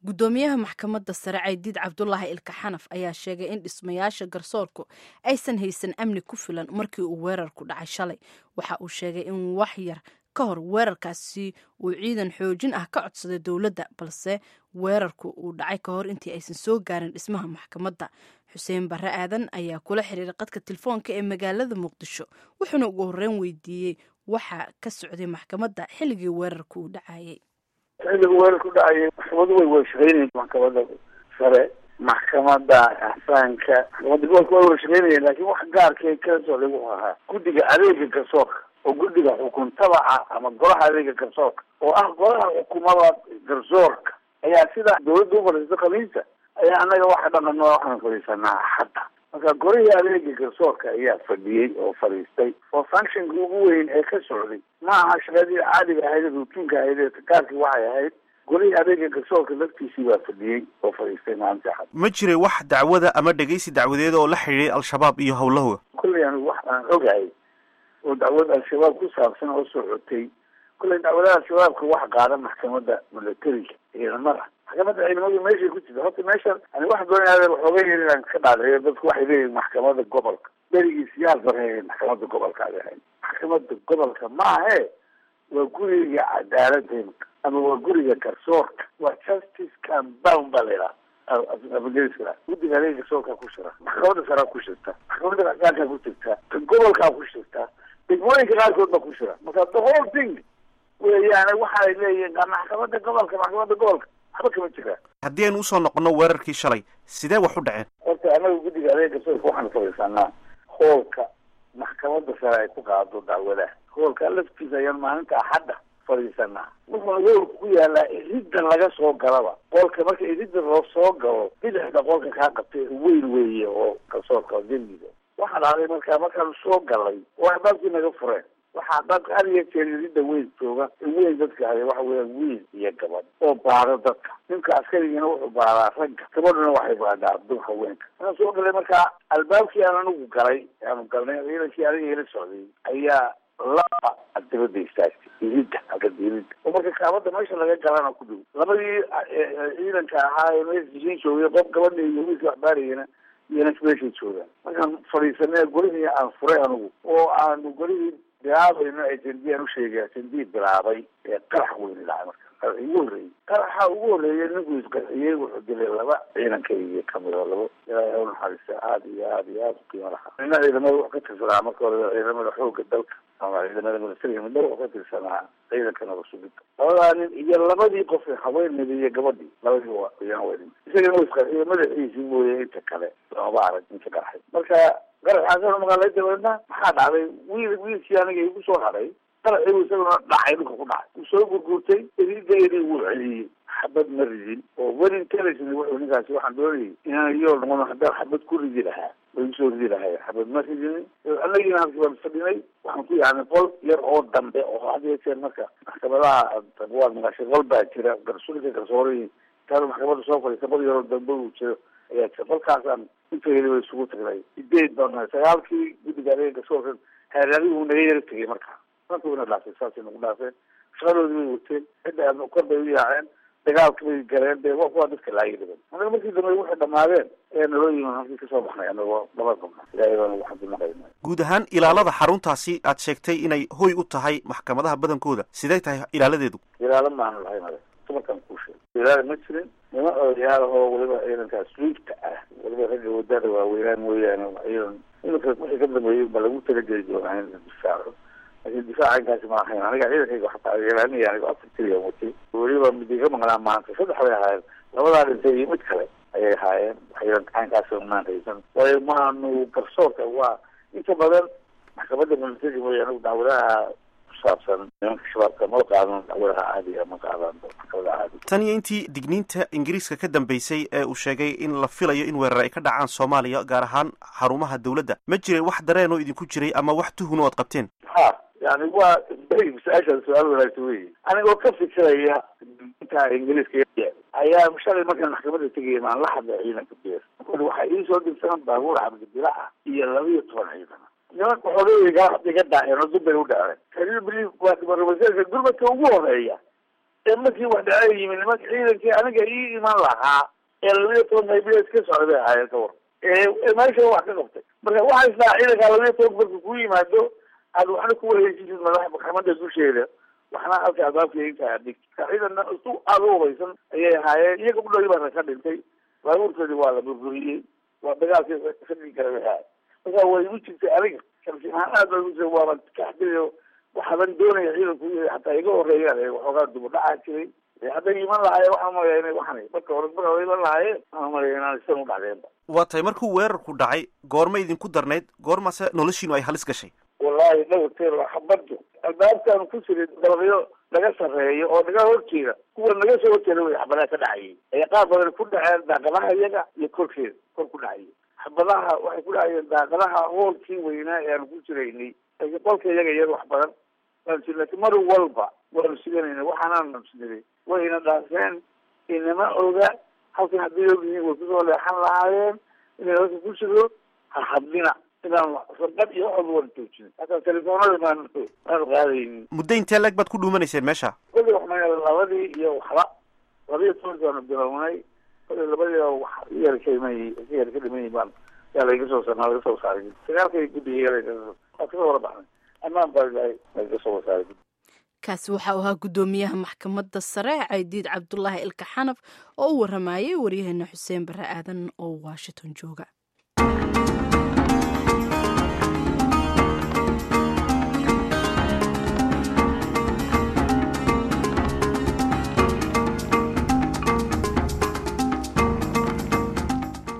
guddoomiyaha maxkamadda sare caydiid cabdulaahi ilka xanaf ayaa sheegay in dhismayaasha garsoorku aysan haysan amni ku filan markii uu weerarku dhacay shalay waxa uu sheegay in wax yar ka hor weerarkaasi uu ciidan xoojin ah ka codsaday dowladda balse weerarku uu dhacay ka hor intii aysan soo gaarin dhismaha maxkamadda xuseen barre aadan ayaa kula xiriiray qadka telefoonka ee magaalada muqdisho wuxuuna ugu horreyn weydiiyey waxa ka socday maxkamadda xilligii weerarku uu dhacayay xilliga weerarku dhacayay maxkamadu way weershaqeynayeen maxkamadda sare maxkamada axsaanka maxkamadda gobolka way weershaqeynayeen laakiin wax gaarkay kala socday wuxuu ahaa guddiga adeega garsoorka oo guddiga xukun tabaca ama golaha adeega garsoorka oo ah golaha xukumada garsoorka ayaa sida dawladda u fadhiisto khamiista ayaa annaga waxa dhaqano waxaan fadhiisanaa axadda marka golihii adeega garsoorka ayaa fadhiyey oo fadhiistay oo functionka ugu weyn ee ka socday ma aha shaqadii caadiga ahayd rutuunka ahayd ee takaarkii waxay ahayd golihii adeega garsoorka laftiisii baa fadhiyey oo fadhiistay maalinta axad ma jiray wax dacwada ama dhegeysi dacwadeed oo la xidhiiray al-shabaab iyo howlahooda kolley anigu wax aan ogahay oo dacwad al-shabaab ku saabsan oo socotay kolley dacwadaha al-shabaabka wax qaada maxkamadda milatariga ciidamada maxkamadda ciidamadu meeshay ku jirta horta meeshan ani wax doonaya waxooga yar inaan ka dhaadheeyo dadku waxay leeyihin maxkamadda gobolka berigiis yaal barhe maxkamadda gobolka ay ahayd maxkamadda gobolka maahe waa guriga cadaaladda ama waa guriga garsoorka waa justice compound baa la yidhaha afageliska guddiga adeega garsoorkaa ku shira maxkamadda saraa ku shirta maxkamadda racdaankaa ku jirta ka gobolkaa ku shirta degmooyinka qaarkood baa ku shira marka the whole thing weeyaan waxaay leeyihin maxkamadda gobolka maxkamadda gobolka waxba kama jiraan haddii aynu usoo noqono weerarkii shalay sidee wax u dhaceen horta anaga guddiga adeega garsoorka waxaanu fadhiisanaa hoolka maxkamadda sare ay ku qaado dacwadaha hoolka laftiisa ayaan maalinta axadda fadhiisanaa wuxuuna hoolka ku yaalaa iridda laga soo galaba qolka marka iridda loo soo galo bidixda qolka kaa qabtay weyn weeye oo garsoorka dembiga waxaa dhacday markaa markaanu soo galay oo albaabkii naga fureen waxaa dadka had iyo jeer iridda weyn jooga weyn dadka haya waxa weeyaan wiil iyo gabadh oo baado dadka ninka askarigiina wuxuu baadaa ragga gabadhuna waxay baadaa dun haweenka markaan soo galay markaa albaabkii aan anigu galay aanu galnay ciidankii aniga ila socday ayaa laba dibada istaagtay iridda agada iridda oo marka kaabada meesha laga galana ku dhow labadii ciidanka ahaa ee meesha dishin joogay qof gabadha iyo wiilka waxbaarayana iyana meeshay joogaan markaan fadhiisanay golihii aan furay anigu oo aanu golihii bilaabayno ajendi aan usheegay ajendi bilaabay ee qarax weyni dhacay marka qarax ugu horreeyey qaraxa ugu horreeyay ninkuu isqarxiyey wuxuu dilay laba ciidankayga kamid oo labo ilaahay ha unaxariista aada iyo aada iyo aada u qiimo lahaa nina ciidamada wax ka tirsanaa marka hore ciidamada xooga dalka ama ciidamada militariga midna wax ka tirsanaa ciidanka nabasugidda labadaa nin iyo labadii qof haweeneyda iyo gabadhii labadii waa iyana weyn isagana wa isqarxiye madaxiisii mooye inta kale looma arag inta qaraxay marka qaraxaasana magaalada dabeedna maxaa dhacday wiil wiilkii aniga igu soo hadhay qaraxii isaguna dhacay dhulka ku dhacay uu soo gurguurtay irideedii wuu celiyey xabad ma ridin oo weli intelligent wuxuu ninkaasi waxaan doonayay inaan yool noqono haddaan xabad ku ridi lahaa way usoo ridi lahay xabad ma ridin anagina halkii baan fadhinay waxaan ku yaacnay qol yar oo dambe oo had iyo jeer marka maxkamadaha waad maqashay qol baa jira garsulka garsoorihii taada maxkamadda soo fadhiista qol yaroo dambe uu jiro ayaa jira qolkaasaan intayda way isugu tagnay sideed baan nahay sagaalkii guddiga adeega garsoorka haaraadigu naga yara tegay marka marka wayna dhaafeen saasay nagu dhaafeen shaqadoodii way wateen cidda kor bay u yaaceen dagaalka bay galeen dee waa dadka laayay dhiban anaga markii dambe waxay dhamaadeen ee naloo yimin halkii kasoo baxnay anagoo laba qabna ilaahay baana waxaan dinaqayna guud ahaan ilaalada xaruntaasi aad sheegtay inay hoy u tahay maxkamadaha badankooda sidee tahay ilaaladeedu ilaalo maanu lahayn adag dumarkaan kuu sheegay ilaala ma jirin nima odayaal oo waliba ciidankaas luugta ah waliba ragga wadada waaweynaan mooyaane ciidan iminka wixii ka dambeeyey ba lagu talageli doonaa in la difaaco laakiin difaaca inkaasi ma ahayn aniga ciidankayga waxaa ilaalinaya aniga afar tiriyan watay weliba mid iga maqnaa maanta saddex bay ahaayeen labadaa dhintay iyo mid kale ayay ahaayeen waxayna gacankaas maan haysan waayo maanu garsoorka waa inta badan maxkamadda militariga mooya anigu dacwadaha kusaabsan nimanka shabaabka ma qaadan dacwadaha caadiga ma qaadan maxkamadaha caadiga tan iyo intii digniinta ingiriiska ka dambeysay ee uu sheegay in la filayo in weerar ay ka dhacaan soomaaliya gaar ahaan xarumaha dowladda ma jiray wax dareen oo idinku jiray ama wax tuhun oo ad qabteen ha yani waa su-aashaan su-aal wanaagsan wey anigoo ka fikiraya inta ingiriiska ayaa shalay markaan maxkamadda tegaya maan la hadlay ciidanka beer waxaa iisoo dirsan baabuur cabdibila ah iyo laba iyo toban ciidan nimanka xoogayga iga daaceen oo dubbay u dhaceen kaliya bri gurmadka ugu horeeya ee markii wax dhaca yimi nimanka ciidankii aniga ii iman lahaa ee labiyo toban haybileed ka socday bay ahaayeen ka war ee meesha wax ka qabtay marka waxaa isdhaha ciidankaa labiyo toban marka kuu yimaado aad waxna ku wareejisid madax maxkamada dusheeda waxna halka albaabka inta adhig ciidanna isu aada u hubaysan ayay ahaayeen iyaga u dhagi baa ka dhintay baabuurkoodii waa la burburiyey waa dagaalkii ka dhigi kara bay ahaay marka way igu jirtay aniga sharsi ahaan aad baa igu jirtay waaba kaxdinayo waxaaban doonaya ciidanku hataa iga horeeyaan waxoogaa dubu dhacaa jiray hadday iman lahaayeen waxaan malaya ina waxan marka hore marka hore iman lahaayeen waxaan malaya inaan isan u dhacdeenba waa tahay markuu weerarku dhacay goorma idinku darnayd goormase noloshiinu ay halis gashay wallahi dhawrteer xabaddu albaabkaanu ku jiray dalabyo naga sarreeyo oo naga horjeeda kuwa naga soo horjeeda way xabadaha ka dhacayay ay qaar badan ku dhaceen daaqadaha iyaga iyo korkeeda kor ku dhacayay xabadaha waxay ku dhacayeen daaqadaha hoolkii weynaa ee aanu ku jiraynay laakiin qolka iyaga iyada wax badan laakiin mar walba waanu siganayna waxaanaan nabsinaday wayna dhaafeen inama oga halkan hadday ogyihiin way kusoo leexan lahaayeen inay halka ku jiro ha hadlina inaan farqad iyo waxooda waan joojinin hataa telefoonada maan maanu qaadaynin muddo intee leeg baad ku dhuumanayseen meesha kolli waxma labadii iyo waxba labiyo tobanki baanu bilownay kolli labadii wax yar kaimay ka yar ka dhiman baan yaa layga soo sarnaa laga soo saaray sagaalkay guddiga waa kasoo wara baxnay amaan baa ilahay laga soo wasaaray kaasi waxa uu ahaa guddoomiyaha maxkamadda sare caydiid cabdulaahi ilka xanaf oo u waramayay waryaheena xuseen bare aadan oo washington jooga